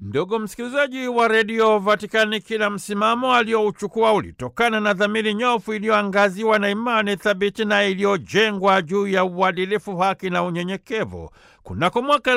Ndugu msikilizaji wa redio Vatikani, kila msimamo aliyouchukua ulitokana na dhamiri nyofu iliyoangaziwa na imani thabiti na iliyojengwa juu ya uadilifu, haki na unyenyekevu. Kunako mwaka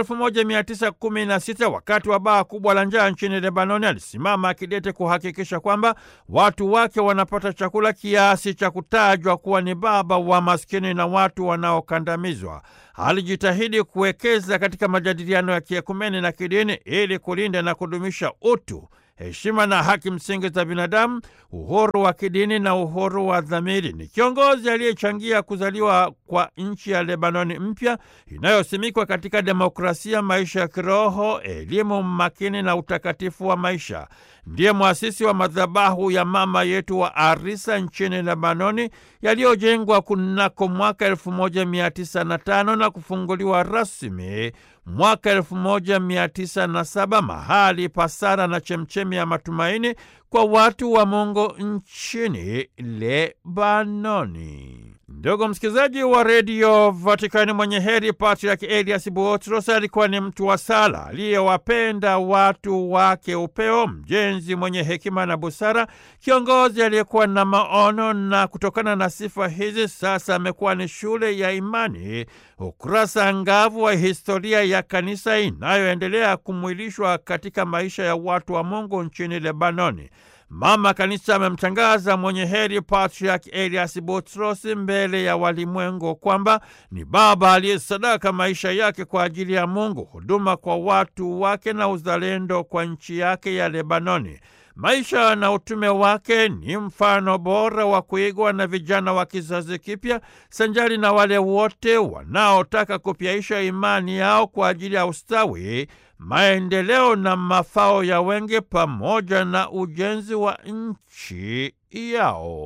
1916 wakati wa baa kubwa la njaa nchini Lebanoni, alisimama akidete kuhakikisha kwamba watu wake wanapata chakula kiasi cha kutajwa kuwa ni baba wa maskini na watu wanaokandamizwa. Alijitahidi kuwekeza katika majadiliano ya kiekumeni na kidini ili kulinda na kudumisha utu, heshima na haki msingi za binadamu, uhuru wa kidini na uhuru wa dhamiri. Ni kiongozi aliyechangia kuzaliwa kwa nchi ya Lebanoni mpya inayosimikwa katika demokrasia, maisha ya kiroho, elimu makini na utakatifu wa maisha. Ndiye mwasisi wa madhabahu ya mama yetu wa Arisa nchini Lebanoni yaliyojengwa kunako mwaka 1905 na kufunguliwa rasmi mwaka 1907, mahali pasara na chemchemi ya matumaini kwa watu wa Mungu nchini Lebanoni. Ndugu msikilizaji wa redio Vatikani, mwenye heri Patriaki Elias Buotros alikuwa ni mtu wa sala aliyewapenda watu wake upeo, mjenzi mwenye hekima na busara, kiongozi aliyekuwa na maono, na kutokana na sifa hizi sasa amekuwa ni shule ya imani, ukurasa ngavu wa historia ya kanisa inayoendelea kumwilishwa katika maisha ya watu wa Mungu nchini Lebanoni. Mama Kanisa amemtangaza mwenye heri Patriarch Elias Butros mbele ya walimwengu kwamba ni baba aliyesadaka maisha yake kwa ajili ya Mungu, huduma kwa watu wake na uzalendo kwa nchi yake ya Lebanoni. Maisha na utume wake ni mfano bora wa kuigwa na vijana wa kizazi kipya, sanjari na wale wote wanaotaka kupyaisha imani yao kwa ajili ya ustawi, maendeleo na mafao ya wengi, pamoja na ujenzi wa nchi yao.